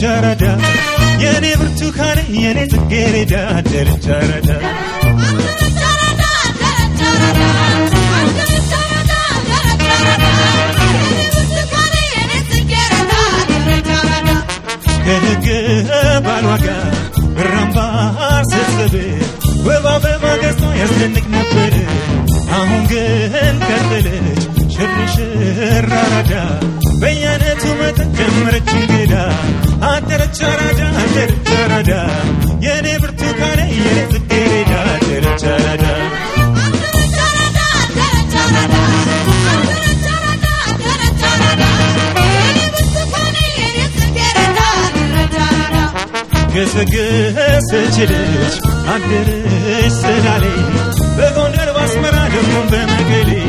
አራዳ የኔ ብርቱካኔ የኔ ጽጌረዳ አደረች አራዳ ከህግ ባሏ ጋር ብራምባር ስትስብ ወባ በማገዝቷ ያስደንቅ ነበር። አሁን ግን ቀጠለች ሽርሽር አራዳ በየአይነቱ መጠን ጀመረች እንግዳ አደረች አራዳ አደረች አራዳ የኔ ብርቱካኔ የኔ ጽጌረዳ አደረች አራዳ ገሰገሰች ልጅ አደረች ስላሌ በጎንደር ባስመራ ደግሞም በመቀሌ